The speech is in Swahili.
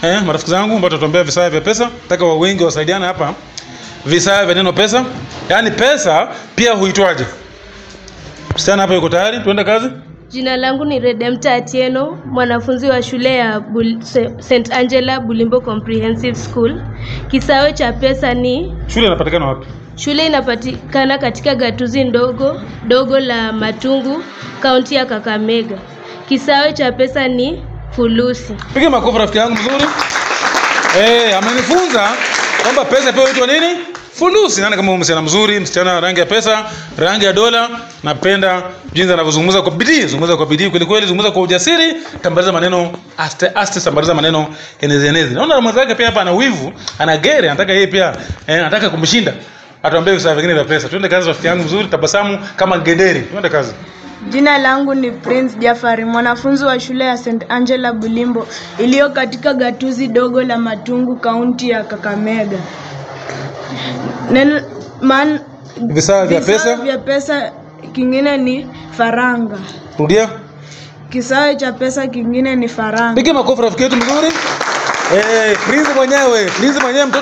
eh, marafiki zangu ambao tutatuambia visaya vya pesa. Nataka wa wengi wasaidiane hapa. Visaya vya neno pesa. Yaani pesa pia huitwaje? Msichana hapa yuko tayari? Tuende kazi? Jina langu ni Redempta Atieno, mwanafunzi wa shule ya Bul Se- St Angela Bulimbo Comprehensive School. Kisawe cha pesa ni Shule inapatikana wapi? shule inapatikana katika gatuzi ndogo dogo la Matungu, kaunti ya Kakamega. Kisawe cha pesa ni fulusi. Piga makofi rafiki yangu mzuri. Eh, amenifunza kwamba pesa pia huitwa nini? Fulusi. Nani kama huyu msichana mzuri, msichana rangi ya pesa, rangi ya dola. Napenda jinsi anavyozungumza kwa bidii, zungumza kwa bidii kweli kweli, zungumza kwa ujasiri, tambaliza maneno aste aste, tambaliza maneno enezi enezi. Naona mwenzake pia hapa ana wivu, ana gere, anataka yeye pia eh, anataka kumshinda. Atuambie visa vingine vya pesa. Twende kazi rafiki yangu mzuri, tabasamu kama gederi. Twende kazi. Jina langu ni Prince Jafari, mwanafunzi wa shule ya St Angela Bulimbo iliyo katika gatuzi dogo la Matungu, kaunti ya Kakamega. Neno man, Visa vya visawe pesa. vya pesa kingine ni faranga. Rudia. Kisawe cha pesa kingine ni faranga. Piga makofi rafiki yetu mzuri. Eh, Prince mwenyewe, Prince mwenyewe mtoto